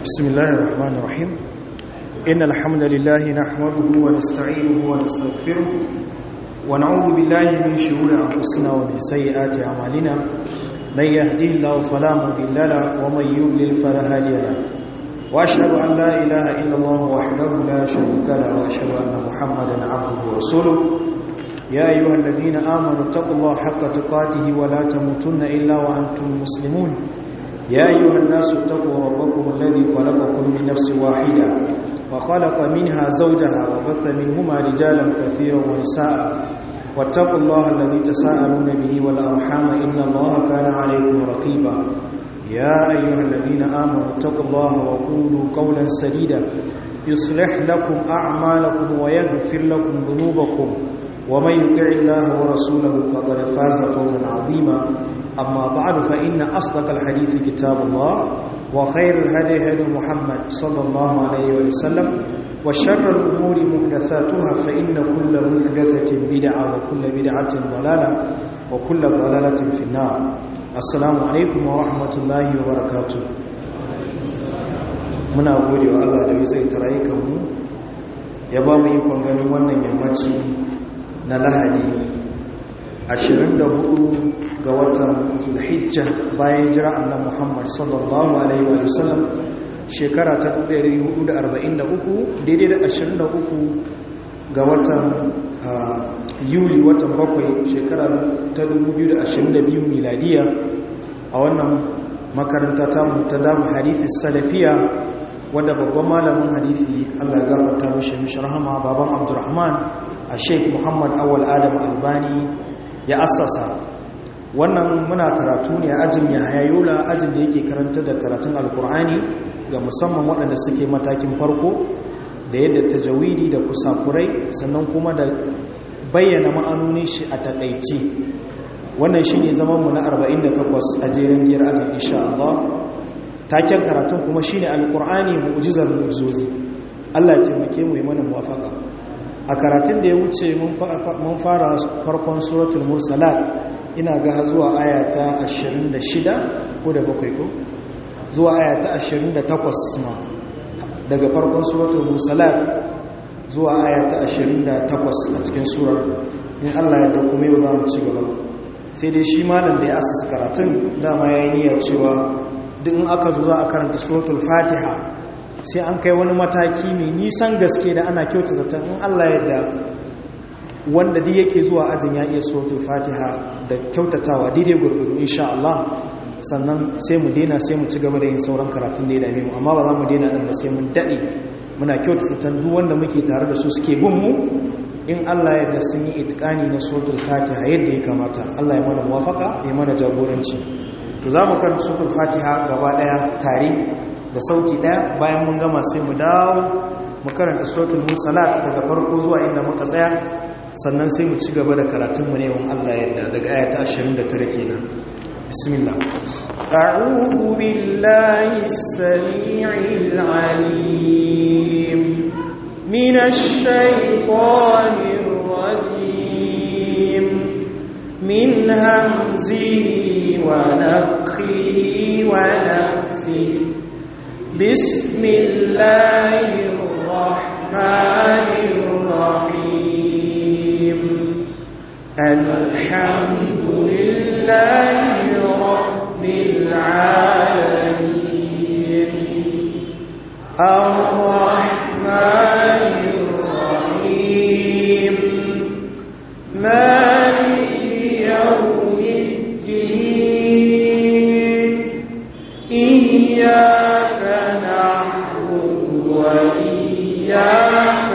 بسم الله الرحمن الرحيم إن الحمد لله نحمده ونستعينه ونستغفره ونعوذ بالله من شرور أنفسنا ومن سيئات أعمالنا من يهديه الله فلا مضل له ومن يضلل فلا هادي له وأشهد أن لا إله إلا الله وحده لا شريك له وأشهد أن محمدا عبده ورسوله يا أيها الذين آمنوا اتقوا الله حق تقاته ولا تموتن إلا وأنتم مسلمون يا أيها الناس اتقوا ربكم الذي خلقكم من نفس واحدة وخلق منها زوجها وبث منهما رجالا كثيرا ونساء واتقوا الله الذي تساءلون به والأرحام إن الله كان عليكم رقيبا يا أيها الذين آمنوا اتقوا الله وقولوا قولا سديدا يصلح لكم أعمالكم ويغفر لكم ذنوبكم ومن يطع الله ورسوله فقد فاز فوزا عظيما أما بعد فإن أصدق الحديث كتاب الله وخير الهدي هدي محمد صلى الله عليه وسلم وشر الأمور محدثاتها فإن كل محدثة بدعة وكل بدعة ضلالة وكل ضلالة في النار السلام عليكم ورحمة الله وبركاته muna gode wa Allah da zai tarayi kanmu ya ba mu ikon ganin wannan yammaci na lahadi 24 ga watan zulhijja bayan jira annan muhammad sallallahu alaihi wa sallam shekara ta 1443 daidai da 23 ga watan yuli watan bakwai shekara ta 2022 miladiya a wannan makaranta tamu ta damu harifis salafiya wadda babban malamin hadithi allah gafarta mishi mishi rahama baban abdurrahman a sheik muhammad awal adam albani ya assasa wannan muna karatu ne a ajin ya hayayola ajin da yake karanta da karatun alkur'ani ga musamman waɗanda suke matakin farko da yadda tajawidi da kusakurai sannan kuma da bayyana ma'anonin shi a takaici wannan shi ne zamanmu na 48 a jerin giyar ajin insha Allah taken karatun kuma shi ne alkur'ani mu'ujizar mu'ujizozi Allah ya taimake mu yi mana muwafaka a karatun da ya wuce mun fara farkon suratul mursalat ina ga zuwa aya ta 26 ko da bakwai ko zuwa aya ta 28 ma daga farkon suratul mursalat zuwa aya ta 28 a cikin surar in Allah ya dauko mai za mu ci gaba sai dai shi malam da ya asasa karatun dama ya yi niyyar cewa duk in aka zo za a karanta suratul fatiha sai an kai wani mataki mai nisan gaske da ana kyauta zaton in Allah yadda wanda duk yake zuwa ajin ya iya suratul fatiha da kyautatawa daidai gurgudu insha Allah sannan sai mu daina sai mu ci gaba da yin sauran karatun da ya dame mu amma ba za mu daina din ba sai mun dade muna kyauta zaton duk wanda muke tare da su suke bin mu in Allah yadda sun yi itikani na suratul fatiha yadda ya kamata Allah ya mana muwafaka ya mana jagoranci to za mu karanta suratul fatiha gaba daya tare da sauti daya bayan mun gama sai mu dawo mu karanta suratul mursalat daga farko zuwa inda muka tsaya sannan sai mu ci gaba da karatun mu ne wan Allah yadda daga ayata 29 kenan bismillah a'udhu billahi as-sami'il 'alim minash shaitanir rajim min hamzihi wa nafthihi wa nafthihi بسم الله الرحمن الرحيم الحمد لله رب العالمين الرحمن الرحيم مالك يوم الدين إياك وإياك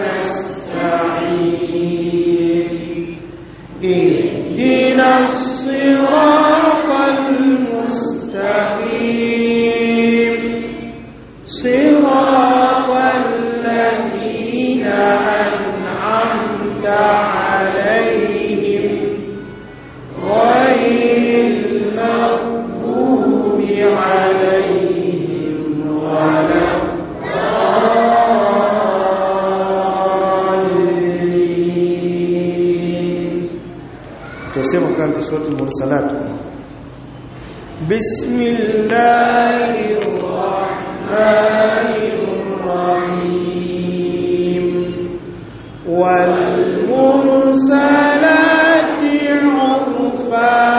نستعين اهدنا الصراط المستقيم صراط الذين أنعمت عليهم غير المغضوب عليهم ولا to sai mu karanta suratul mursalat bismillahir rahmanir الرحيم والمرسلات عرفا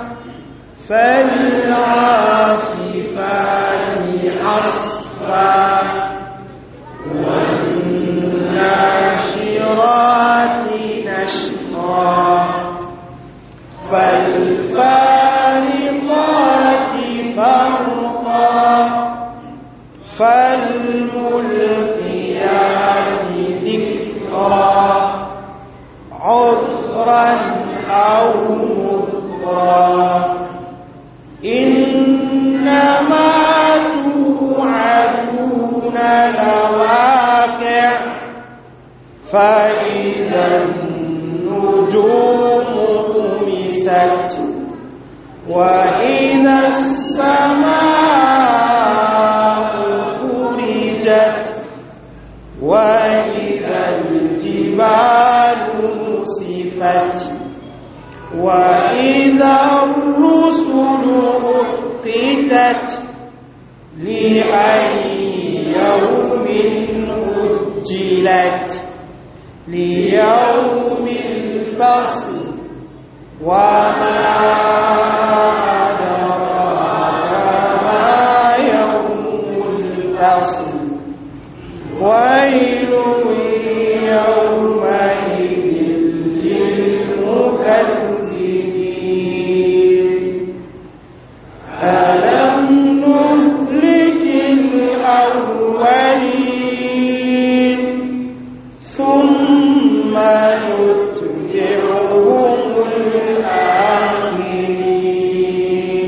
فالعاصفات عصفا والناشرات نشرا فالفارقات فرقا فالملقيات ذكرا عذرا أو مذرا إنما توعدون لواقع فإذا النجوم طمست وإذا السماء فرجت وإذا الجبال نسفت وإذا الرسل أقتت لأي يوم أجلت ليوم الفصل وما أدراك ما يوم الفصل ويل يومئذ للمكذبين ألم نهلك الأولين ثم نتبعهم الآخرين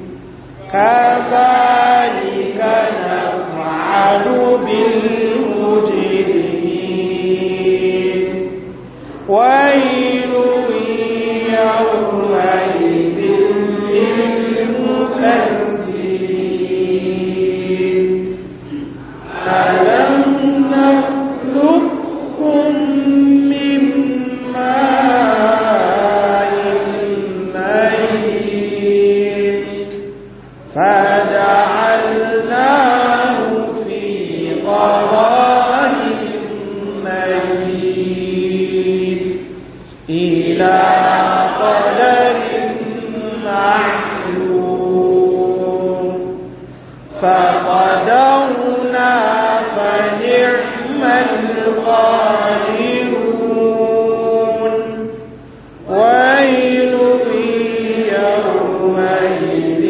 كذلك نفعل بالمجرمين ويل يومئذ للمكذبين ألم نخلقكم من ماء مهين فجعلناه في قرار مكين إلى قدر معلوم فقدرنا فنعم القادرون ويل يومئذ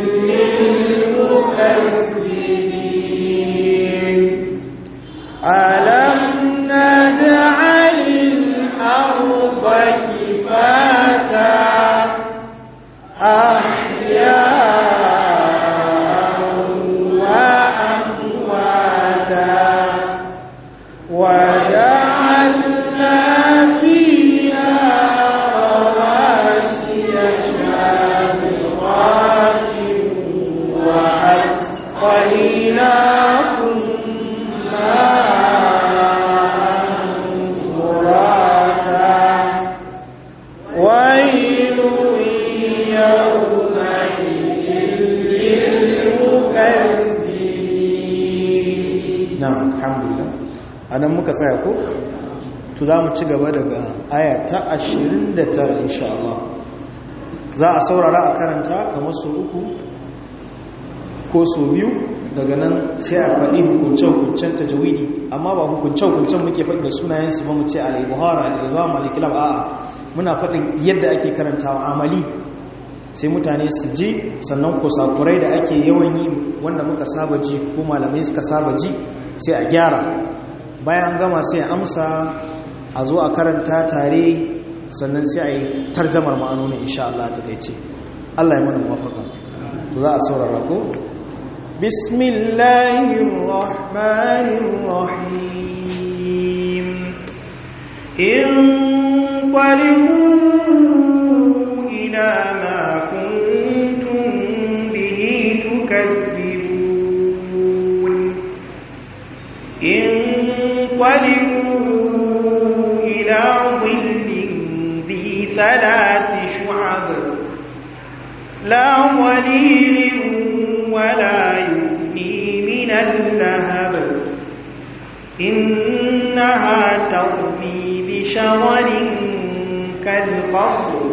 للمكذبين ألم نجعل الأرض كفاتا أحياء وأمواتا وجعلنا فيها رواسي شامخات وأسقيناكم ماء فراتا ويل يومئذ للمكذبين نعم الحمد لله anan muka tsaya ko to za mu ci gaba daga aya ta 29 insha Allah za a saurara a karanta kamar so uku ko so biyu daga nan sai a faɗi hukunce-hukuncen tajawidi amma ba hukunce-hukuncen muke faɗi da sunayensu ba mu ce al-ibuhara al-izam al-kilab a'a muna faɗin yadda ake karantawa amali sai mutane su ji sannan kusakurai da ake yawan yi wanda muka saba ji ko malamai suka saba ji sai a gyara bayan gama sai a amsa a zo a karanta tare sannan sai a yi tarjamar ma'anonin insha Allah ta taice Allah ya mana mafaka to za a saurara ko bismillahir rahmanir rahim in qalimu ila ma kuntum bihi tukazzibun in qalimu ila dhillin dhi thalathi shu'ab la walilin ولا يغني من اللهب إنها ترمي بشرر كالقصر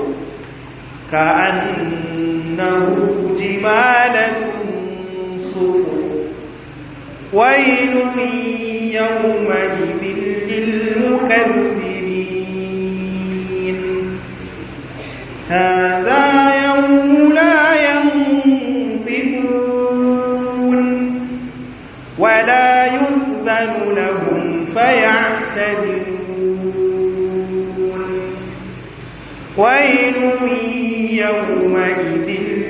كأنه جمالة صفر ويل يومئذ للمكذبين هذا يوم لا ينطقون ولا يؤذن لهم فيعتذرون ويل يومئذ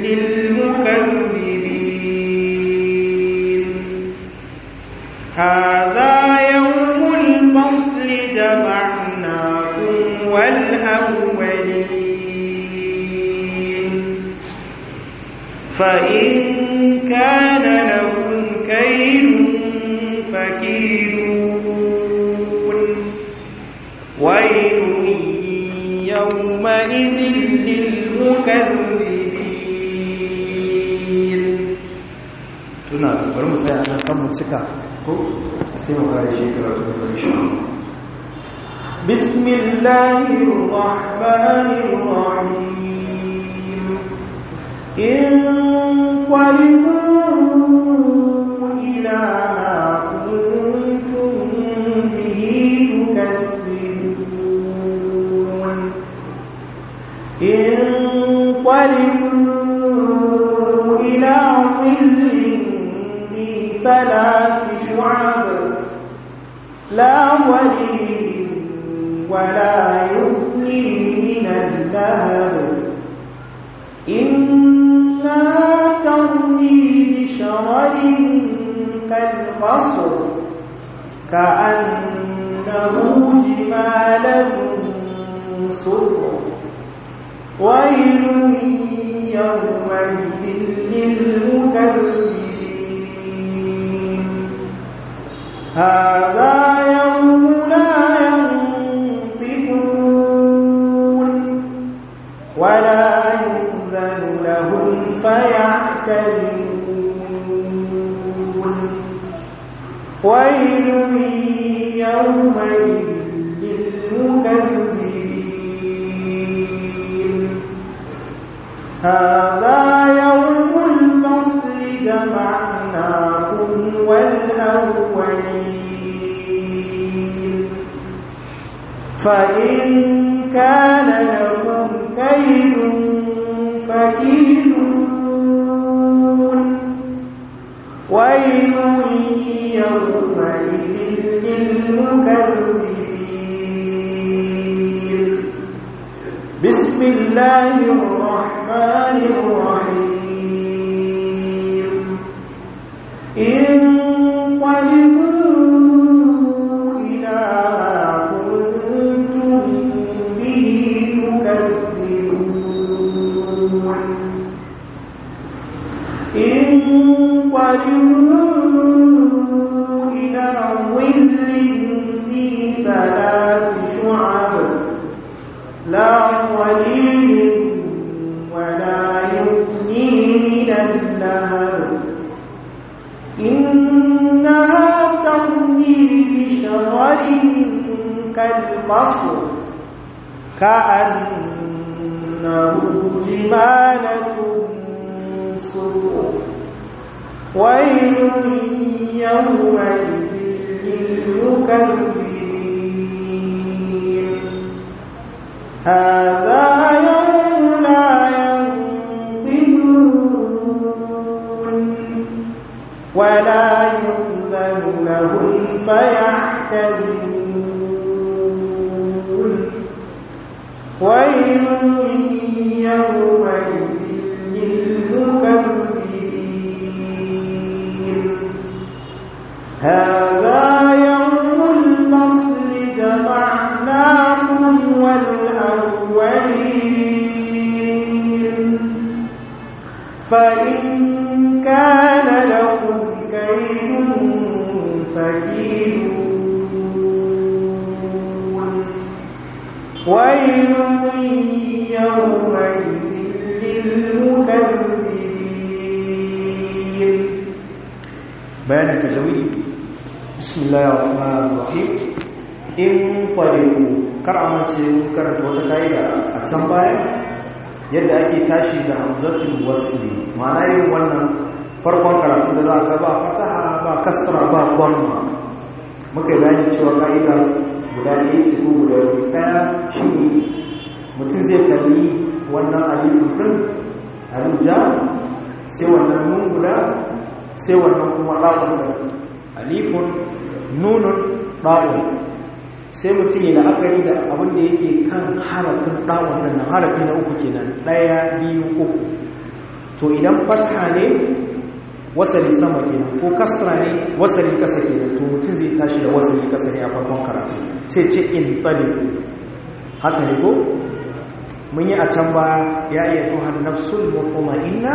للمكذبين هذا يوم الفصل جمعناكم والأولين فإن كان لكم كيد فكيدون ويل يومئذ للمكذبين tuna bari mu tsaya nan kan mu cika ko sai mu fara shi karatu da insha Allah بسم الله الرحمن الرحيم انقلبوا إلى ما كنتم به تكذبون انقلبوا إلى ظل ذي ثلاث شعب لا ولي ولا يغني من اللهب إنها ترمي بشرر كالقصر كأنه جمالة صفر ويل يومئذ للمكذبين هذا يوم لا ينطقون ولا يؤذن لهم فيعتذرون ويل يومئذ للمكذبين هذا يوم الفصل جمعناكم والأولين فإن كان لكم كيد فكيدون ويل يومئذ للمكذبين بسم الله الرحمن الرحيم انقلبوا إلى ما كنتم به تكذبون انقلبوا إلى ظل ذي ثلاث شعب لا ظليل ولا يغني من اللهب إنها ترمي بشرر كالقصر كأنه جمالة صفر ويل يومئذ للمكذبين هذا يوم لا ينطقون ولا يؤذن لهم فيعتذرون ويل يومئذ للمكذبين هذا يوم الفصل جمعناكم والأولين فإن كان لكم كيد فكيدون ويل يومئذ للمكذبين bayanin tajawidi bismillahir rahmanir rahim in fariqu kar amince karanta wata kaida a can baya yadda ake tashi da hamzatul wasli ma'ana yin wannan farkon karatu da za a ba fataha ba kasra ba dhamma muka bayani cewa kaida guda ɗaya ce ko guda ɗaya shine mutum zai kalli wannan alifin din alija sai wannan nun guda sai wannan kuma ɗa'un alifun nunun ɗa'un sai mutum yi la'akari da abin da yake kan harafin ɗa'un nan harafi na uku kenan ɗaya biyu uku to idan fatha ne wasali sama kenan ko kasra ne wasali kasa kenan to mutum zai tashi da wasali kasa ne a farkon karatu sai ce in talibu haka ne ko mun yi a can ba ya iya tuhan nafsul mutma'inna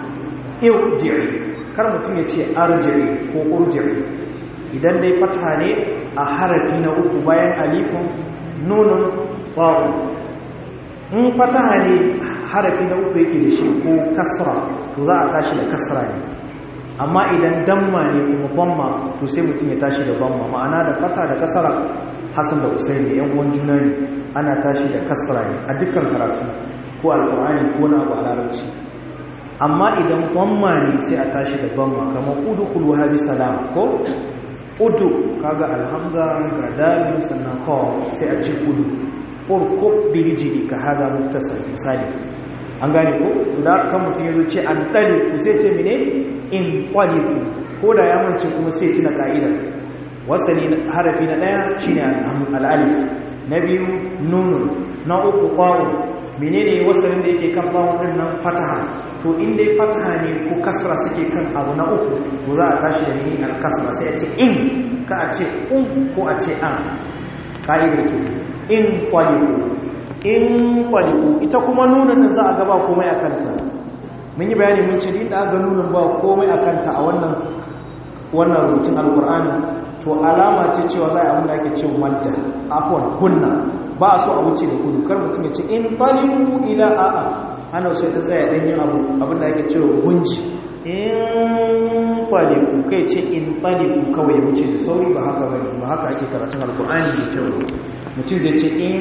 irji'i kar mutum ya ce arji'i ko urji'i idan dai fatha ne a harafi na uku bayan alifin nunun wa'u in fataha ne harafi na uku yake da shi ko kasra to za a tashi da kasra ne amma idan damma ne kuma bamma to sai mutum ya tashi da bamma ma'ana da fata da kasara hasan da usain da yan uwan juna ne ana tashi da kasra ne a dukkan karatu ko alqur'ani ko na abu a larabci amma idan bamma ne sai a tashi da bamma kamar udkhulu habi salam ko udu kaga alhamza ga dalil sannan ko sai a ce udu urkub bi rijli ka hada muttasal misali an gane ko da kan mutum yazo ce an dali ku sai ce mene in taliku ko da ya mance kuma sai tuna ka'idar wasani harafi na daya shine al-alif na biyu nunun na uku qawu menene wasalin da yake kan qawu din nan fataha to in dai fataha ne ko kasra suke kan abu na uku to za a tashi da ni al-kasra sai a ce in ka a ce un ko a ce an ka'idar ke in taliku in taliku ita kuma nunan za a gaba komai a kanta mun yi bayani mun ce din da ga nunan ba komai a kanta a wannan wannan rubutun alkur'ani to alama ce cewa za a abin da ake ce madda afwan kunna ba a so a wuce da kudu kar mutum ya ce in talibu ila a'a ana so ya tsaya dan yin abu abin da ake ce gunji in talibu kai ce in talibu kawai ya wuce da sauri ba haka bane ba haka ake karatun alkur'ani da kyau mutum zai ce in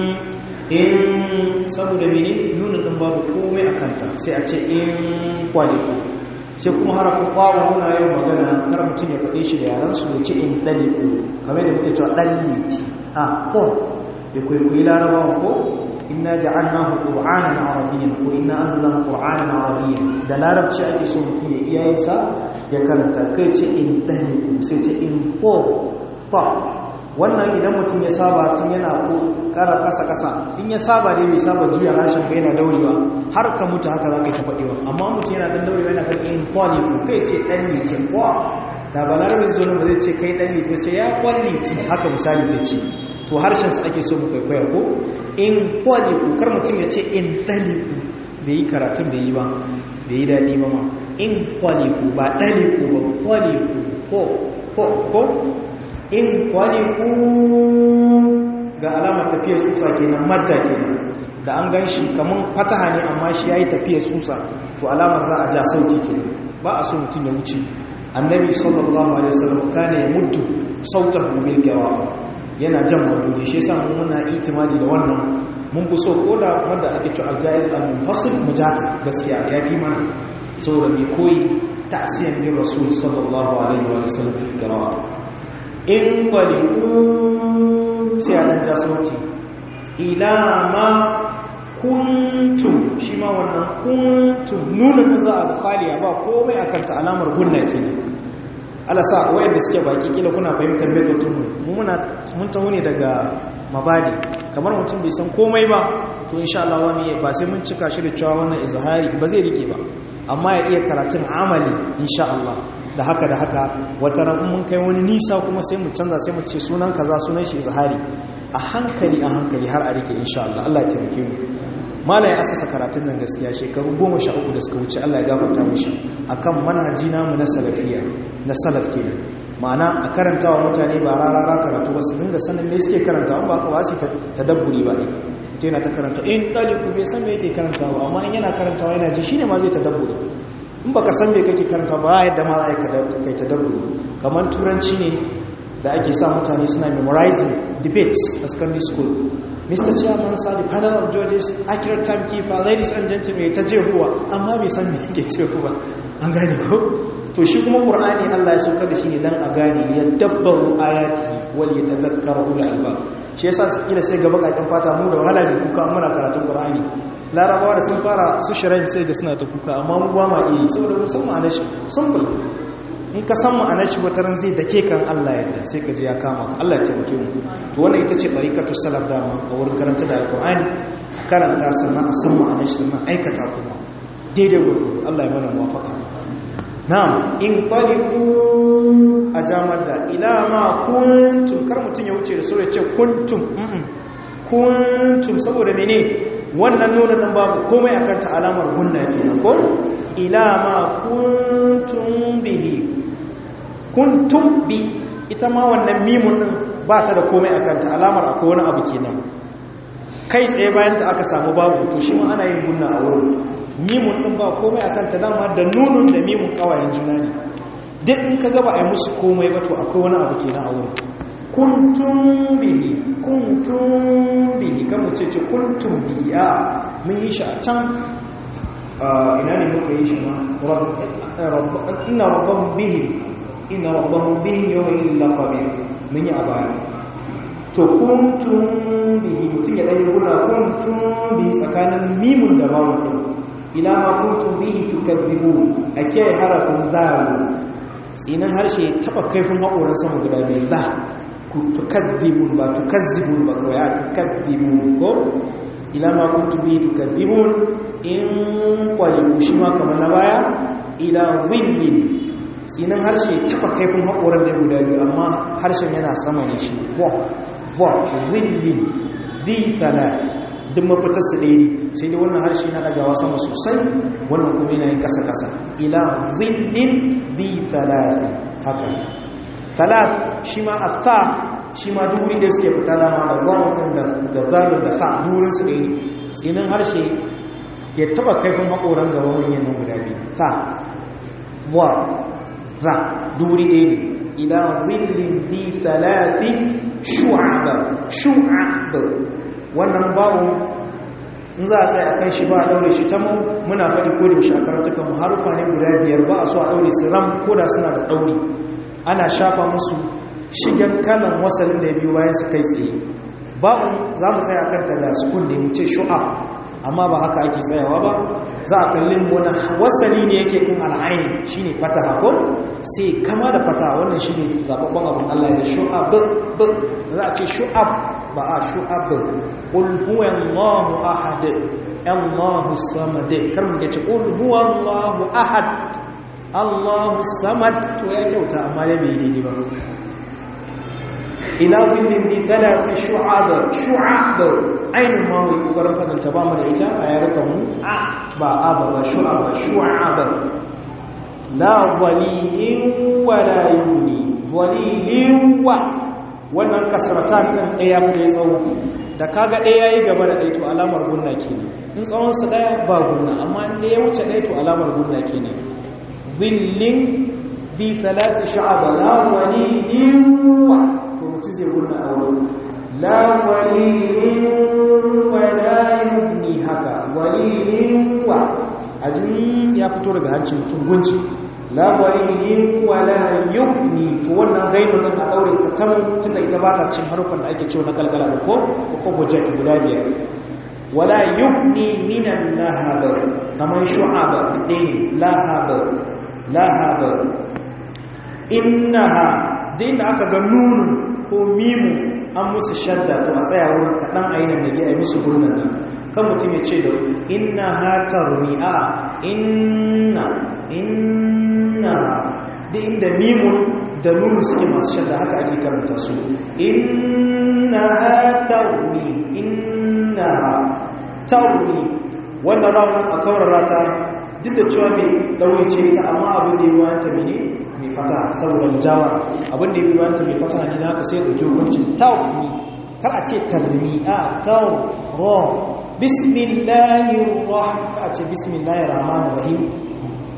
in saboda mene nuna ɗin babu komai a kanta sai a ce in kwaliku sai kuma harafin ƙwawo muna yin magana kar mutum ya faɗe shi da yaransu ya ce in ɗaliku kamar da muke cewa ɗan liti a ko ya kwaikwayi larabawa ko inna ja'alnahu qur'anan arabiyyan ko inna anzalnahu qur'anan arabiyyan da larabci ake so mutum ya iyayensa ya karanta kai ce in ɗaliku sai ce in ko fa wannan idan mutum ya saba tun yana ko kara kasa-kasa in ya saba dai bai saba juya harshen bai yana daurewa har ka mutu haka za ka yi ta faɗewa amma mutum yana dan daurewa yana kan in kwali ko kai ce ɗan litin kwa da ba larabar zo ba zai ce kai ɗan litin sai ya kwali haka misali zai ce to harshen sa ake so mu kwaikwaya ko in kwali ko kar mutum ya ce in ɗali ko bai yi karatun da yi ba bai yi daɗi ba ma in kwali ko ba ɗali ko ba kwali ko ko ko in kwaliku ga alamar tafiyar tsutsa kenan madda kenan da an gan shi kamar fataha ne amma shi ya yi tafiyar tsutsa to alamar za a ja sauti kenan ba a so mutum ya wuce annabi sallallahu alaihi wasallam kana ya muddu sautar bil kirawa yana jan madoji shi yasa mun muna itimadi da wannan mun fi so ko da wanda ake cewa aljaiz al-munfasil mujata gaskiya ya fi mana saboda mai koyi ta'siyan bin rasul sallallahu alaihi wasallam bil kirawa in ƙwaliku sai a ɗan ja sauti ila ma kuntum shi ma wannan kuntum nuna ta za a kwaliya ba komai a kanta alamar gunna ke ne alasa wayanda suke baki kila kuna fahimtar megatunmu mun taho ne daga mabadi kamar mutum bai san komai ba to insha Allah wani ba sai mun cika shi da cewa wannan izhari ba zai rike ba amma ya iya karatun amali insha Allah da haka da haka wata ran mun kai wani nisa kuma sai mu canza sai mu ce sunan kaza sunan shi zahari a hankali a hankali har a rike insha Allah Allah ya taimake mu malai asasa karatun nan gaskiya shekaru 13 da suka wuce Allah ya gafarta mishi akan manhaji namu na salafiya na salaf kenan ma'ana a karantawa mutane ba rarara karatu ba su dinga sanin me suke karantawa ba ka ba su tadabburi ba ne mutum yana ta karanta in ɗaliku bai san me yake karantawa amma in yana karantawa yana ji shine ma zai tadabburi in baka san me kake karanta ba yadda ma za ka kai tadabburi kamar turanci ne da ake sa mutane suna memorizing debates a secondary school Mr. Chairman, sir, the panel of judges, accurate timekeeper, ladies and gentlemen, ta jehuwa, amma bai san me yake cewa an gane ko? To shi kuma Qur'ani Allah ya sauka da shi ne dan a gane ya dabbaru ayati wal yatadhakkaru ulul albab. Shi yasa kila sai ga bakakin fata mu da wahala ne kuka muna karatun Qur'ani. Larabawa da sun fara su shirin sai ga suna ta kuka amma mu ba ma iya saboda mun san ma'anar shi simple. in ka san ma'anar shi wataran zai dake kan Allah yadda sai ka ji ya kama ka Allah ya taimake mu to wannan ita ce barikatu salaf dama a wurin karanta da alqur'ani karanta sannan a san ma'anar shi sannan aikata kuma daidai gudu Allah ya mana muwafaka na'am in qaliqu a jamar da ila ma kuntum kar mutun ya wuce da sura ce kuntum kuntum saboda mene wannan nuna nan babu komai akan ta alamar gunna kenan ko ila ma kuntum bihi kuntum bi ita ma wannan mimun din ba ta da komai a kanta alamar akwai wani abu kenan kai tsaye bayan ta aka samu babu to shi ma ana yin gunna a wurin mimun din ba komai a kanta dama da nunun da mimun kawayen juna ne duk in ka gaba a yi musu komai ba to akwai wani abu kenan a wurin kuntum bihi kuntum bihi kan mu ce ce kuntum bihi a mun yi shi a can ina ne muka yi shi ma inna rabbahum bihi inna rabbahum bihi yawma idhin laqabir mun yi a baya to kuntum bihi mutum ya dai gura kuntum bihi tsakanin mimun da bawun din ila ma kuntum bihi tukadibu ake harafin zalu tsinan harshe taba kaifin haƙoran sama guda biyu za ku tukadibun ba tukazzibun ba kawai a tukadibun ko ila ma kuntum bihi tukadibun in kwalibu shi ma kamar na baya ila zillin tsinin harshe taba kaifin haƙoran da guda biyu amma harshen yana sama ne shi vo vo zillin bi talat duk mafitar su ɗaya ne sai dai wannan harshe na ɗagawa sama sosai wannan kuma yana yin ƙasa-ƙasa ila zillin bi talat haka talat shi ma a tha shi ma duri da suke fita dama da zawon da zalun da tha durin su ɗaya ne tsinin harshe ya taba kaifin haƙoran gaban manyan nan guda biyu ta wa za duri ɗaya ne ila zillin bi talafi shu'aba shu'aba wannan bawo in za a tsaye a kan shi ba a ɗaure shi ta muna faɗi ko da shi a karatukan mu harufa ne guda biyar ba a so a ɗaure su ram ko da suna da ɗauri ana shafa musu shigen kalan wasalin da ya biyu bayan su kai tsaye ba'un za mu tsaya kanta da sukun ne mu ce shu'ab amma ba haka ake tsayawa ba za a kallin wani wasali ne yake kan al'ayin shi ne fataha ko sai kama da fataha wannan shi ne zaɓaɓɓen abin Allah da shu'ab za a ce shu'ab ba a shu'ab ƙulhuwan Allahu ahad Allahu samad kar mu ke ce ƙulhuwan Allahu ahad Allahu samad to ya kyauta amma ya bai daidai ba ila kullin bi thalath shu'ab shu'ab ainihin ma wai kokarin fadanta ba mu da ita a yarukan mu ba aba ba shu'ab shu'ab la dhalilin wa la yuni dhalilin wa wannan kasratan din daya mu da tsawo da kaga daya yayi gaba da daya to alamar gunna kenan in tsawon su daya ba gunna amma in daya wuce daya to alamar gunna kenan dhillin bi thalath shu'ab la dhalilin wa to mutum zai gunna a wurin la walilin wa la yubni haka walilin wa ajin ya fito daga hancin mutum gunci la walilin wa la yubni to wannan gaibin nan a daure ta tamu tunda ita ba ta cikin harufan da ake cewa na kalkala da ko ko budget guda biyar wala yubni minan lahab kaman shu'ab din lahab lahab innaha din da aka ga nunun ko mimu an musu shadda to a tsaya wurin kaɗan a yi nan da a yi musu gurnan nan kan mutum ya ce da inna hatar a inna inna da inda mimun da nunu suke masu shadda haka ake karanta su inna hatar ni inna tauni wannan rawun a kawar rata duk da cewa mai ɗauri ce ta amma abin da yi wanta mene mai fata saboda mujawar abin da ya biyu wanta mai fata ne na ka sai ɗauki hukuncin tau ne kar a ce tarmi a tau ro bismillahir rahim ka a ce bismillahir rahmanir rahim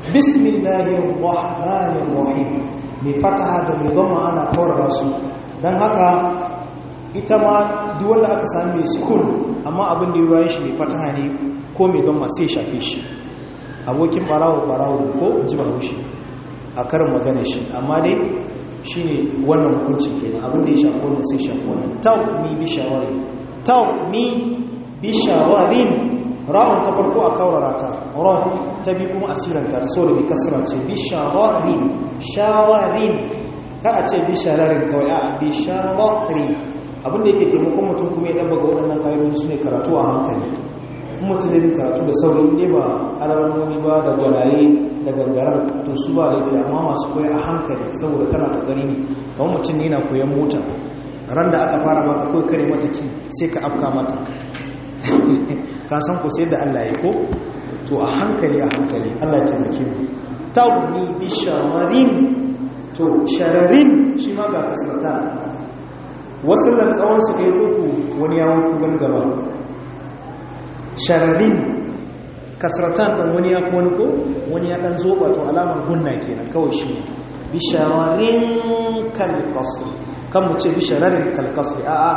bismillahir rahmanir rahim mai fataha da mai gama ana kaurara su don haka ita ma duk wanda aka sami mai sukun amma abin da ya ruwa shi mai fataha ne ko mai gama sai shafe shi abokin barawo barawo ko ji ba haushi a karin magana shi amma dai shi ne wannan hukuncin kenan abin da ya shafi wannan sai shafi wannan tau mi bi shawarin tau mi bi shawarin ra'un ta farko a kaurara ta ra ta bi kuma asiranta ta so da bi kasra ce bi shawarin shawarin ka a ce bi shararin kawai a bi shawarin abin da yake taimakon mutum kuma ya dabba ga waɗannan ƙa'idodi su ne karatu a hankali in mutum zai karatu da sauri ne ba alamomi ba da gwalaye da gangaren to su ba laifi amma masu koya a hankali saboda kana kokari ne kamar mutum ne na koyan mota ran da aka fara baka kawai kare mata ki sai ka afka mata ka san ku sai da Allah ya ko to a hankali a hankali Allah ya taimake mu tawni bi shamarin to shararin shi ma ga kasrata wasu nan tsawon su kai uku wani yawon kugan gaba shararin kasratan ɗan wani ya wani ko wani ya ɗan zoba to alamar gunna kenan kawai shi bishararin kalkasri kan mu ce bishararin kalkasri a'a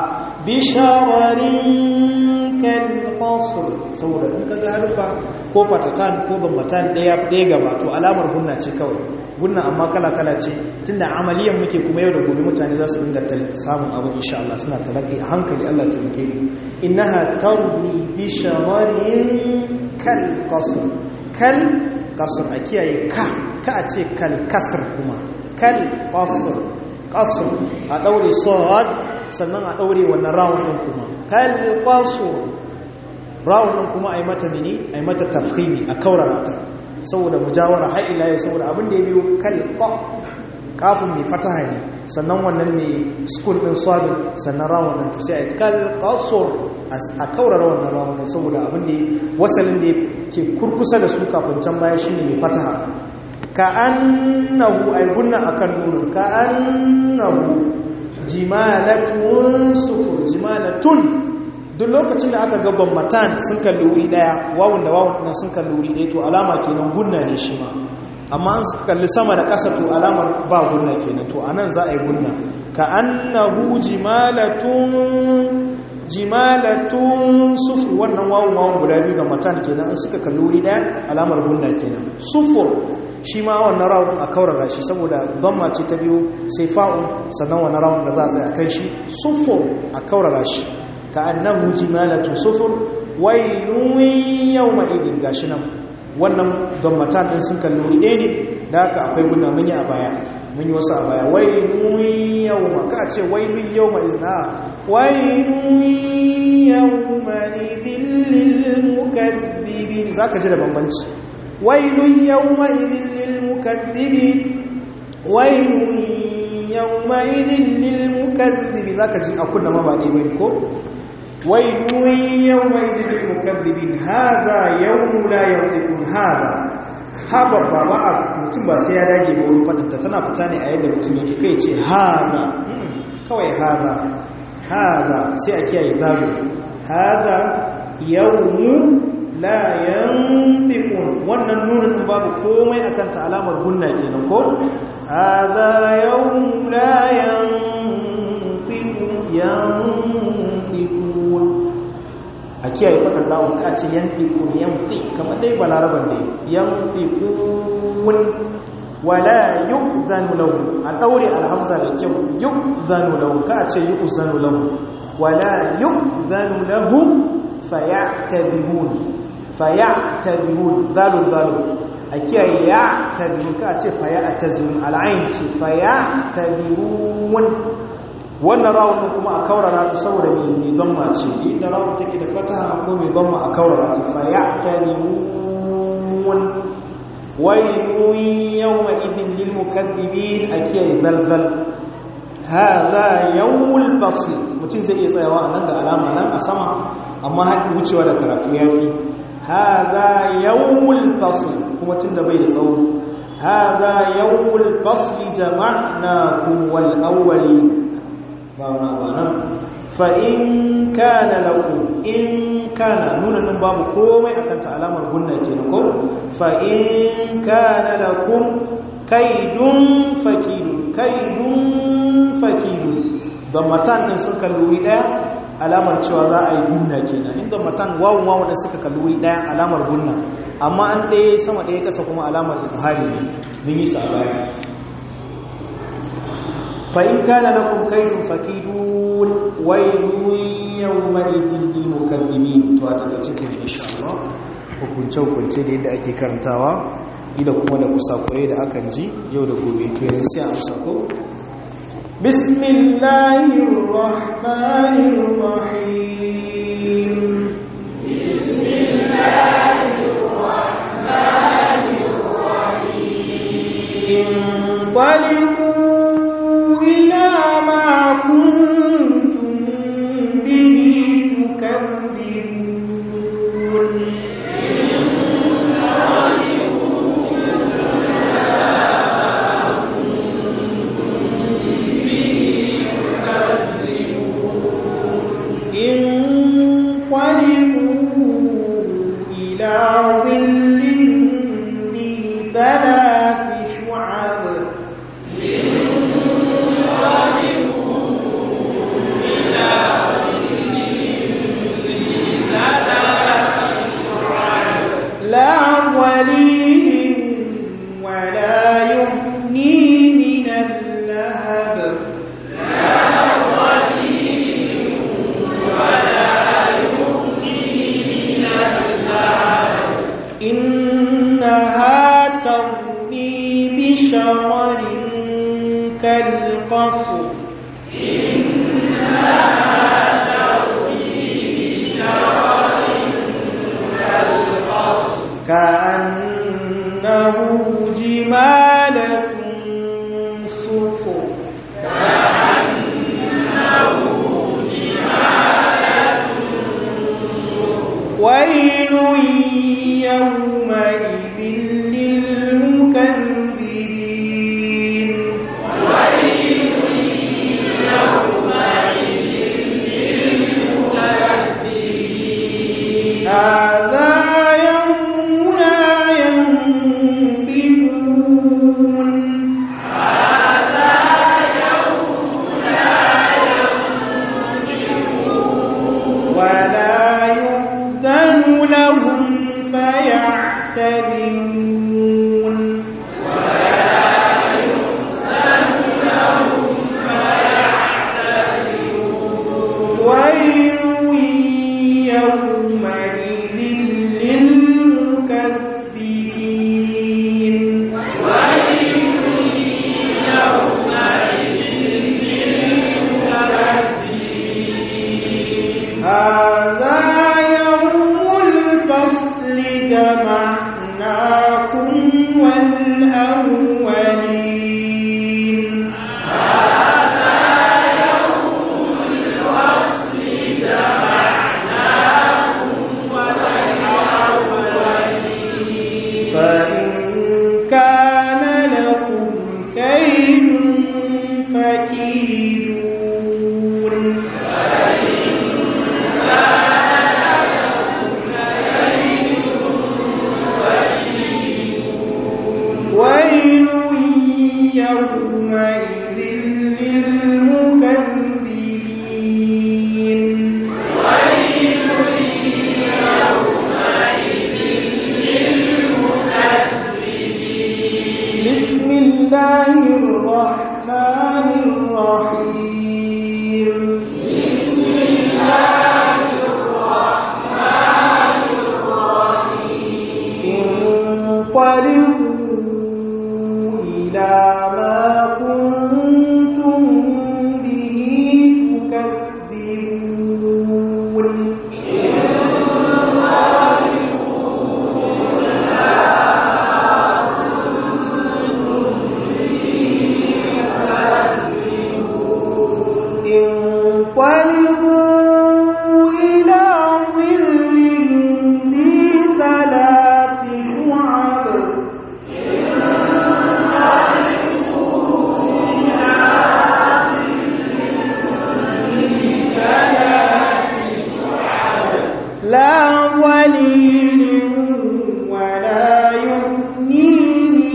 bishararin kalkasri saboda in ka ga harfa ko fatatan ko gambatan ɗaya ɗaya gaba to alamar gunna ce kawai gunna amma kala-kala ce tunda amaliyan muke kuma yau da gobe mutane za su dinga samun abu insha Allah suna talaki a hankali Allah ta muke ni innaha tarmi bi shamarin kal qasr kal qasr a kiyaye ka ka a ce kal kasr kuma kal qasr qasr a daure sad sannan a daure wannan rawun din kuma kal qasr rawun din kuma ai mata mini ai mata tafkhimi a kaurara ta saboda mujawara har ila yau saboda abin da ya biyo kalqa kafin mai fataha ne sannan wannan ne sukun din sabi sannan rawun din to sai ai kalqasur a kaurara wannan rawun din saboda abin da wasalin da ke kurkusa da su kafin can baya shine mai fataha ka annahu ay gunna akan nunun ka annahu jimalatun sufur jimalatun duk lokacin da aka gaban matan sun kalli wuri daya wawun da wawun ɗin sun kalli wuri daya to alama kenan gunna ne shi ma amma an suka kalli sama da ƙasa to alamar ba gunna kenan to anan za a yi gunna ka annahu jimalatun jimalatun sufur wannan wawun wawun guda biyu ga matan kenan an suka kalli wuri daya alamar gunna kenan sufur shi ma wannan rawun a kaurara shi saboda zamma ce ta biyu sai fa'un sannan wannan rawun da za a tsaye a kan shi sufur a kaurara shi ka'annahu jimalatu sufur wailun yawma idin gashi nan wannan gammatan din sun kallo ɗaya ne da haka akwai guna mun yi a baya mun yi wasu a baya wailun yawma ka ce wailun yawma izna wailun yawma idin lil mukaddibin zaka ji da bambanci wailun yawma idin lil mukaddibin wailun yawma idin lil mukaddibin zaka ji a kunna ma ba dai bai ko ويل يومئذ للمكذبين هذا يوم لا ينطقون هذا haba ba ba a mutum ba sai ya dage ba wurin faɗinta tana fita ne a yadda mutum yake kai ce haza kawai haza haza sai a kiyaye zaru haza yawmu la yantiqun wannan nunin babu komai akan ta alamar gunna kenan ko haza yawmu la yantiqun yantiqun a kiyaye faɗin lawon ka ce yantiqun yanti kamar dai balaraban dai yantiqun wala yu'zanu lahu a daure alhamza da kyau yu'zanu lahu ka ce yu'zanu lahu wala yu'zanu lahu fayatadibun fayatadibun zalun zalun a kiyaye ya tadibun ka ce fayatazun al'ain ce fayatadibun wannan rawun kuma a kaurara ta saboda mai zamma ce inda rawun take da fataha ko mai zamma a kaurara ta fa ya tarimun wailun yawma idin lil mukaththibin akiya zalzal hadha yawmul fasl mutum zai iya tsayawa nan da alama nan a sama amma haƙi wucewa da karatu yafi hadha yawmul fasl kuma tunda bai da tsawo hadha yawmul fasl jama'nakum wal awwalin ba wani abu nan fa'in kana lakum in kana nuna nan babu komai akan ta alamar gunna kenan ko fa in kana lakum kaidun fakidun kaidun fakidun da matan din sun kalli daya alamar cewa za a yi gunna kenan inda matan wawun wawun da suka kalli daya alamar gunna amma an ɗaya sama ɗaya kasa kuma alamar izhari ne mun yi sabani fa in kana lakum kaidun fakidun wailun yawma'idin lil mukaththibin to a take cikin insha Allah hukunce hukunce da yadda ake karantawa ila kuma da kusakurai da akan ji yau da gobe to yanzu sai an sako bismillahir rahmanir rahim bismillahir rahmanir rahim qalibu ila ma kuntum bihi tukadzibun انقلبوا إلى ظل ذي ثلاث شعب لا ولي ولا يغني من اللهب إنها ترمي بشرر كالقصر كأنه جمالة صفر ويل يومئذ للمكذبين هذا يوم لا ينطقون ولا يؤذن لهم فيعتذرون ويل يومئذ للمكذبين هذا يوم الفصل جمعناكم والأولين فإن كان لكم كيد فكيدون ويل يومئذ للمكذبين بسم الله الرحمن الرحيم بسم الله الرحمن الرحيم انقلبوا إلى ما كنتم به تكذبون انقلبوا إلى ظل ذي ثلاث شعب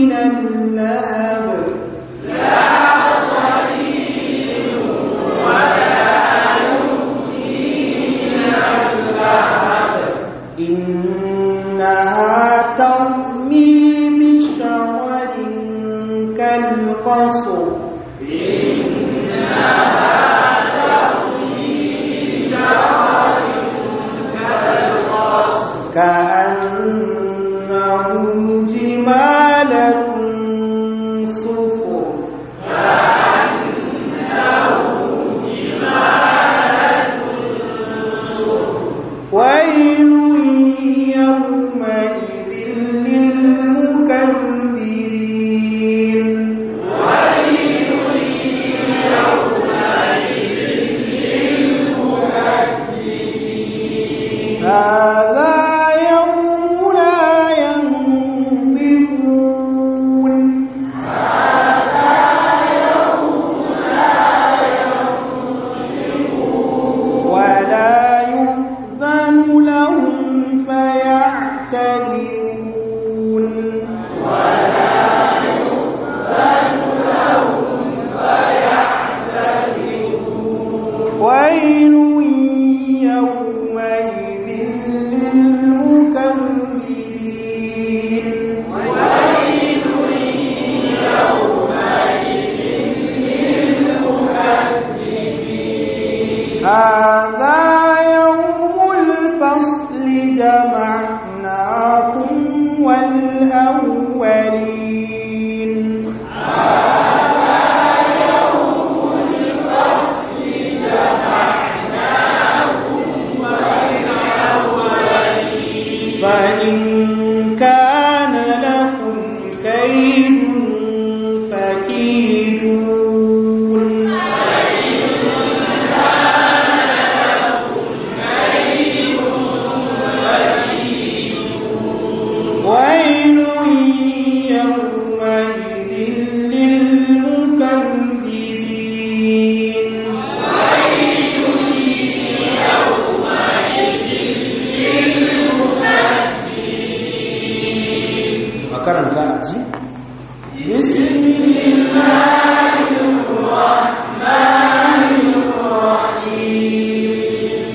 من اللهب إنها ترمي بشرر كالقصر كأنه جمالة صفر ويل يومئذ للمكذبين هذا يوم لا ينطقون ولا يؤذن لهم فيعتذرون ويل يومئذ للمكذبين هذا يوم الفصل جمعناكم والأولين فإن كان لكم كيد فكيدون ويل يومئذ للمكذبين a karanta a ji بسم الله الرحمن الرحيم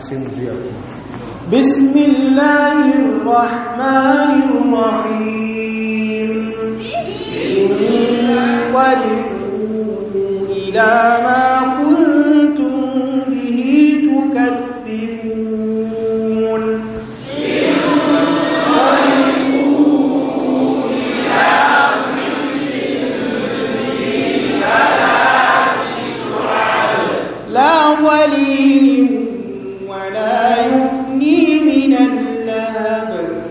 sai mu juya kuma بسم الله الرحمن الرحيم انقلبوا إلى ما كنتم به تكذبون لا ولي ولا يغني من اللهب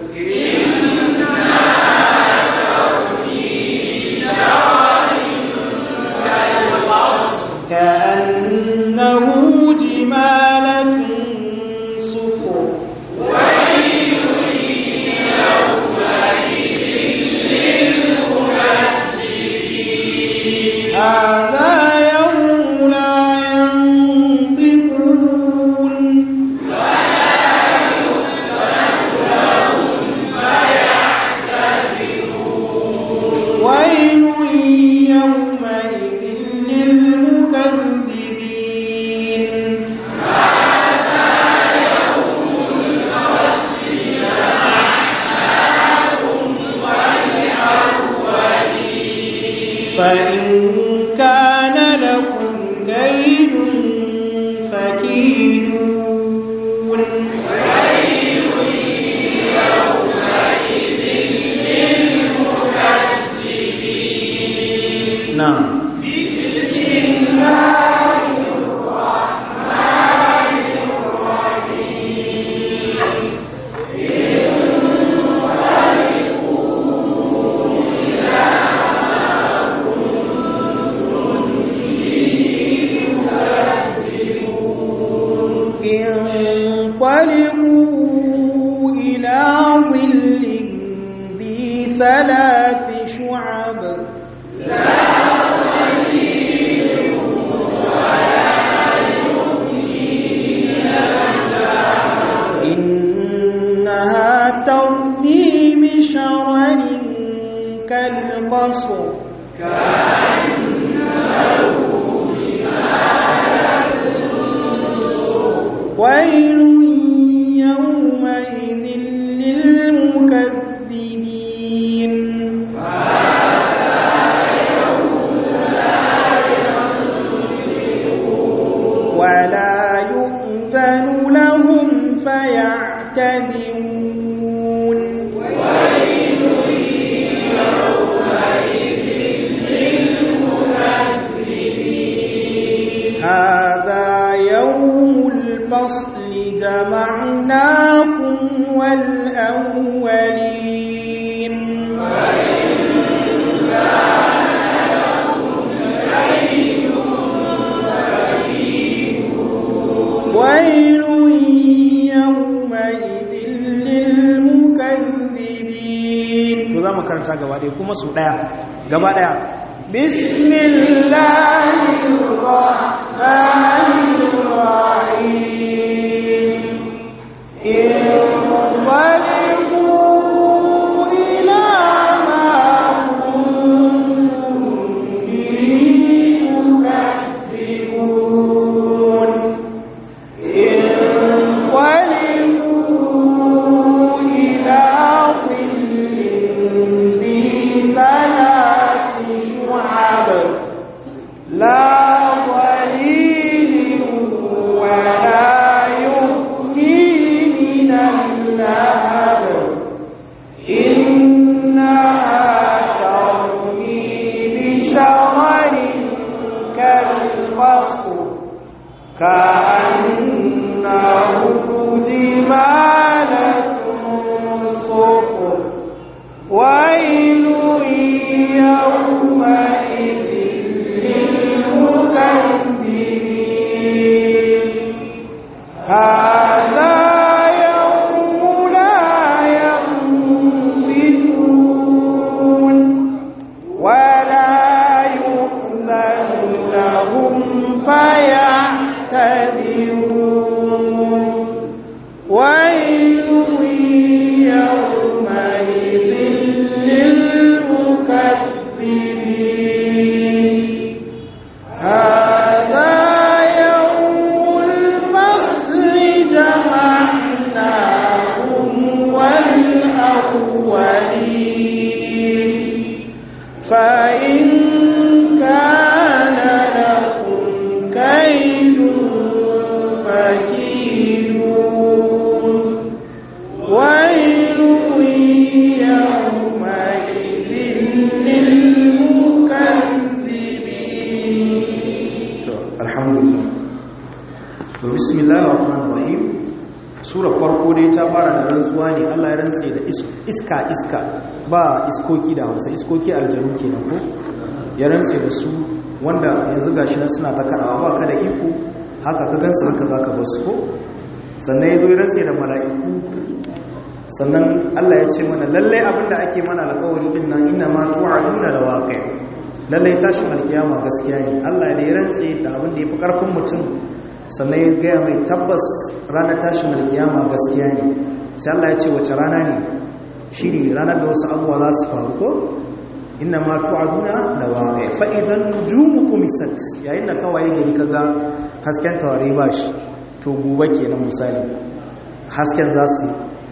كأنه جمالة صفر هذا يوم لا ينطقون ويل يومئذ للمكذبين فإن كان لكم كيد فكيدون na'am انقلبوا إلى ظل ذي ثلاث شعب إنها ترمي بشرر كالقصر ويل يومئذ للمكذبين ولا يؤذن لهم فيعتذرون هذا يوم الفصل جمعناكم والأولين ويل يومئذ للمكذبين to za mu karanta gaba ɗaya kuma su ɗaya gaba ɗaya بسم الله الرحمن الرحيم انقلبوا إلى ما كنتم به تكذبون انقلبوا إلى ظل ذي ثلاث شعب لا ظليل ولا يغني من اللهب إنها ترمي بشرر كالقصر كأنه جمالة صفر ويل يومئذ للمكذبين هذا يوم لا ينطقون ولا يؤذن لهم فيعتذرون ويل يومئذ للمكذبين هذا يوم الفصل جمعناكم sura farko dai ta fara da rantsuwa ne Allah ya rantse da iska iska ba iskoki da Hausa iskoki aljanu kenan ko ya rantse da su wanda yanzu gashi nan suna ta kadawa ba ka da iko haka ka gansu haka zaka bar su ko sannan yazo ya rantse da mala'iku sannan Allah ya ce mana lalle abinda ake mana alƙawari din nan inna ma tu'aduna da waqi lalle tashin alkiyama gaskiya ne Allah ya rantse da abin da yafi karfin mutum sannan ya gaya mai tabbas ranar tashin alkiyama gaskiya ne sai Allah ya ce wace rana ne shi ne ranar da wasu abuwa za su faru ko inna ma tu'aduna da waƙai fa'idan nujumu kumisat yayin da kawai gari kaga hasken tawari ba shi to gobe kenan misali hasken za su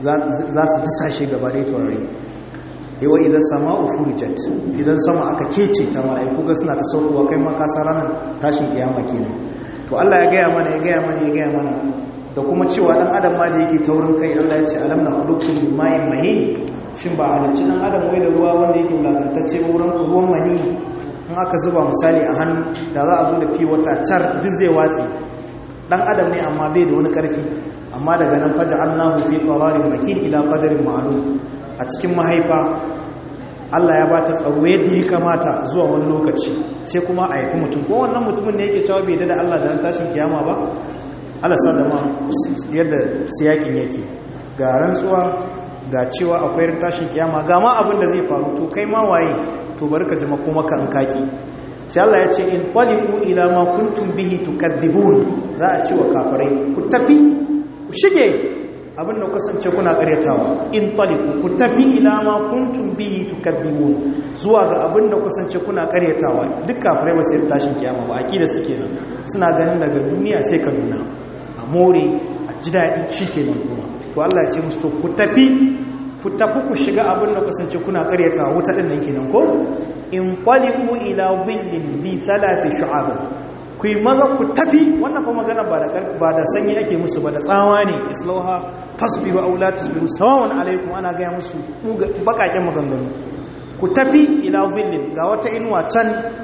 disashe gaba da tawari yawa idan sama ufurijat idan sama aka kece ta mala'iku ga suna ta saukowa kai makasa ranar tashin kiyama kenan to Allah ya gaya mana ya gaya mana ya gaya mana da kuma cewa dan adam ma da yake taurin kai Allah ya ce alam na hudukum min ma'in mahin shin ba halicci dan adam wai da ruwa wanda yake wulakantacce ba wurin ruwan mani in aka zuba misali a hannu da za a zo da fi wata car duk zai watsi dan adam ne amma bai da wani karfi amma daga nan faja Allahu fi qararin makin ila qadarin ma'lum a cikin mahaifa Allah ya bata tsaro yadda ya kamata zuwa wani lokaci sai kuma a haifi mutum ko wannan mutumin ne yake cewa bai da Allah da tashin kiyama ba Allah sa da ma yadda siyakin yake ga rantsuwa ga cewa akwai tashin kiyama ga ma abin da zai faru to kai ma waye to bari ka jima kuma ka kaki sai Allah ya ce in taliqu ila ma kuntum bihi tukadibun za a ce wa kafirai ku tafi ku shige abin da kasance kuna karyatawa in taliqu ku tafi ila ma kuntum bihi tukadibun zuwa ga abin da kasance kuna karyatawa duk kafirai ba sai tashin kiyama ba akida suke nan suna ganin daga duniya sai ka nuna a more a ji daɗi shikenan kuma to Allah ya ce musu to ku tafi ku tafi ku shiga abin da kasance kuna karyatawa wuta din nan kenan ko in qaliqu ila dhillin bi thalathi shu'ab ku yi maza ku tafi wannan fa magana ba da ba da sanyi ake musu ba da tsawa ne islauha fasbiru aw la tasbiru sawan alaikum ana ga musu bakaken maganganu ku tafi ila dhillin ga wata inuwa can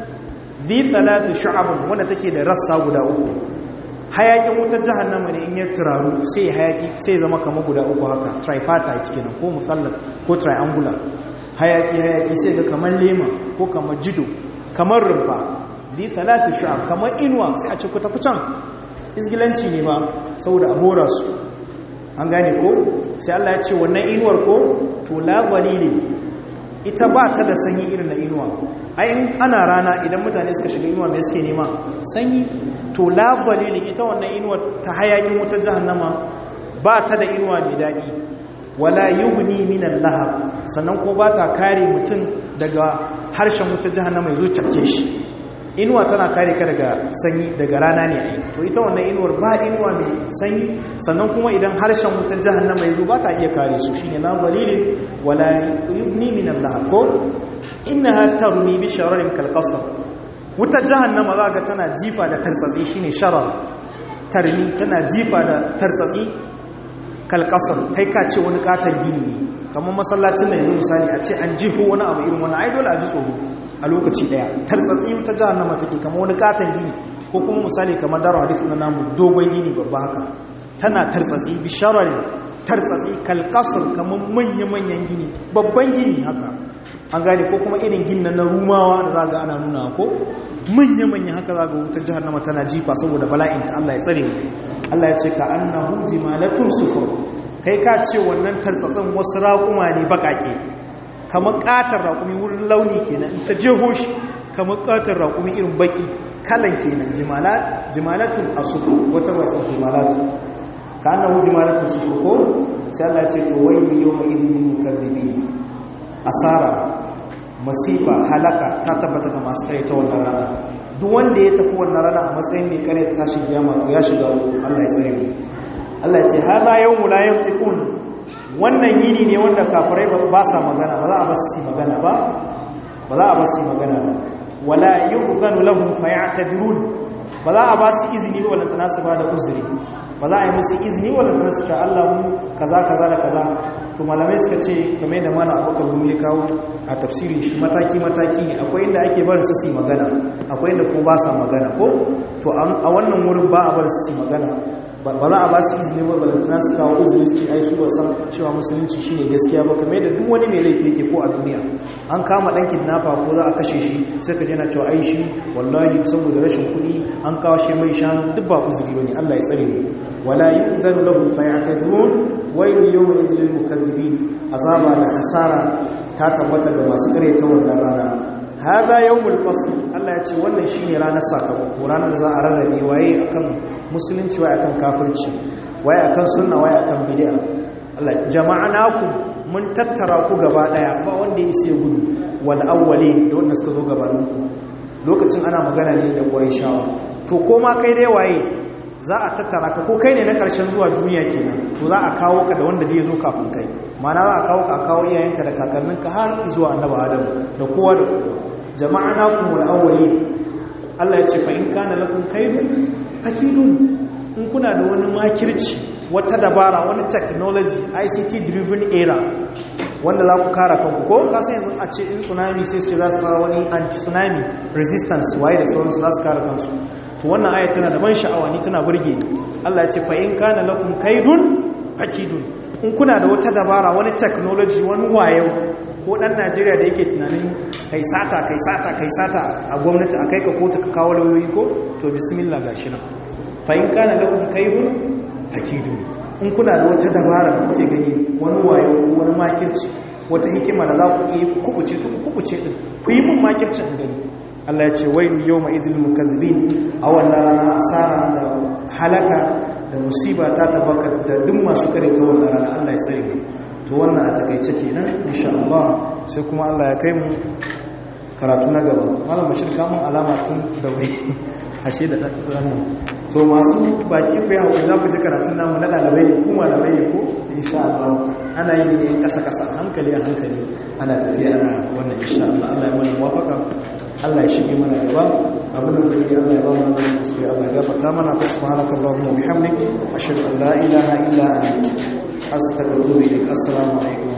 bi thalathi shu'ab wanda take da rassa guda uku hayakin wutar jahannama ne in ya turaru sai hayaki sai zama kama guda uku haka tripartite kenan ko musallaf ko triangular hayaki hayaki sai ga kamar lema ko kamar jido kamar rumfa bi salatu shu'ab kamar inuwa sai a ce ku tafi can isgilanci ne ba saboda a hora su an gane ko sai Allah ya ce wannan inuwar ko to la walilin ita ba ta da sanyi irin na inuwa ai in ana rana idan mutane suka shiga inuwa mai suke nema sanyi to la walilin ita wannan inuwar ta hayakin wutar jahannama ba ta da inuwa mai daɗi wala yughni minan lahab sannan ko ba ta kare mutum daga harshen wutar jahannama ya zo cafke shi inuwa tana kare ka daga sanyi daga rana ne ai to ita wannan inuwar ba inuwa mai sanyi sannan kuma idan harshen wutar jahannama ya zo ba ta iya kare su shine la walilin wala yughni minan lahab ko innaha tarmi bi shararin kalqasr wutar jahannama za ga tana jifa da tartsatsi shine sharar tarmi tana jifa da tartsatsi kalkasar kai ka ce wani katon gini ne kamar masallacin da yanzu misali a ce an jiho wani abu irin wani ai dole a ji tsoro a lokaci daya tartsatsi wutar jahannama take kamar wani katon gini ko kuma misali kamar daro hadith na namu dogon gini babba haka tana tartsatsi bi shararin tartsatsi kalkasar kamar manya-manyan gini babban gini haka an gane ko kuma irin gina na rumawa da za ga ana nuna ko manya-manya haka za ga wutar jihannama tana jifa saboda bala'in ta Allah ya tsare Allah ya ce ka annahu jimalatun sufur kai ka ce wannan tartsatsin wasu raƙuma ne baƙaƙe kamar ƙatar raƙumi wurin launi kenan in ta jeho shi kamar ƙatar raƙumi irin baƙi kalan kenan jimalatun asufur wata wasan jimalatun ka annahu jimalatun sufur ko sai Allah ya ce to wai mi yawma idin mukaddibin asara masifa halaka ta tabbata ga masu kare ta wannan rana duk wanda ya tafi wannan rana a matsayin mai kare ta tashin kiyama to ya shiga Allah ya tsare mu Allah ya ce hada yawmu la yantiqun wannan yini ne wanda kafirai ba sa magana ba za a ba su magana ba ba za a ba su magana ba wala yughanu lahum fayatadrun ba za a ba su izini ba wala tanasu ba da uzuri ba za a yi musu izini wala tanasu ta Allah mu kaza kaza da kaza to malamai suka ce kamar yadda mana abokan gumi ya kawo a tafsirin shi mataki-mataki ne akwai inda ake barin su su magana akwai inda ko ba sa magana ko to a wannan wurin ba a barin su su magana ba za a ba su izini ba balantana su kawo uzuri su ce ai su ba san cewa musulunci shine gaskiya ba kamar da duk wani mai laifi yake ko a duniya an kama dan kidnapper ko za a kashe shi sai ka je na cewa ai shi wallahi saboda rashin kuɗi an kawo shi mai shanu duk ba uzuri bane Allah ya tsare mu wala yu'dhanu lahum fayatadun waylu yawma idhil mukaththibin azaba da hasara ta tabbata ga masu karyata wannan rana hadha yawmul fasl Allah ya ce wannan shine ranar sakamako ranar da za a rarrabe waye akan musulunci waye akan kafirci waye akan sunna waye akan bid'a Allah jama'anakum mun tattara ku gaba daya ba wanda ya isa gudu wal awwali da wanda suka zo gabanin ku lokacin ana magana ne da Qurayshawa to koma kai dai waye za a tattara ka ko kai ne na karshen zuwa duniya kenan to za a kawo ka da wanda zai zo kafin kai mana za a kawo ka kawo iyayenka da kakanninka har zuwa annabi Adam da kowa da kowa jama'anakum wal awwali Allah ya ce fa in kana lakum kaydun fakidun in kuna da wani makirci wata dabara wani technology ICT driven era wanda za ku kara kanku ko kasan yanzu a ce in tsunami sai su ce za su kawo wani anti-tsunami resistance waye da sauransu za su kara kansu to wannan aya tana da ban sha'awa ni tana burge ni Allah ya ce fa in kana lakum kaidun fakidun in kuna da wata dabara wani technology wani wayo ko dan Najeriya da yake tunanin kai sata kai sata kai sata a gwamnati a kai ka kotu ka kawo lauyoyi ko to bismillah gashi nan fa in kana lakum kaidun fakidun in kuna da wata dabara da kuke gani wani wayo ko wani makirci wata hikima da za ku iya ku kubuce to ku kubuce din ku yi mun makircin gani Allah ya ce wailu yawma idil mukaththibin a wannan rana asara da halaka da musiba ta tabaka da duk masu kare ta wannan rana Allah ya tsare mu to wannan a takeice kenan insha Allah sai kuma Allah ya kai mu karatu na gaba malam bashir kamun alama tun da wai ashe da wannan to masu baki ku yawo za ku ji karatun namu na dalibai ne ko malamai ne ko insha Allah ana yi ne kasa kasa hankali a hankali ana tafiya ana wannan insha Allah Allah ya mana muwafaka Allah ya shige mana gaba abin da yake Allah ya ba mu wannan sai Allah ya gafarta mana subhanakallahumma wa bihamdik ashhadu an la ilaha illa anta astaghfiruka wa atubu ilaik assalamu alaikum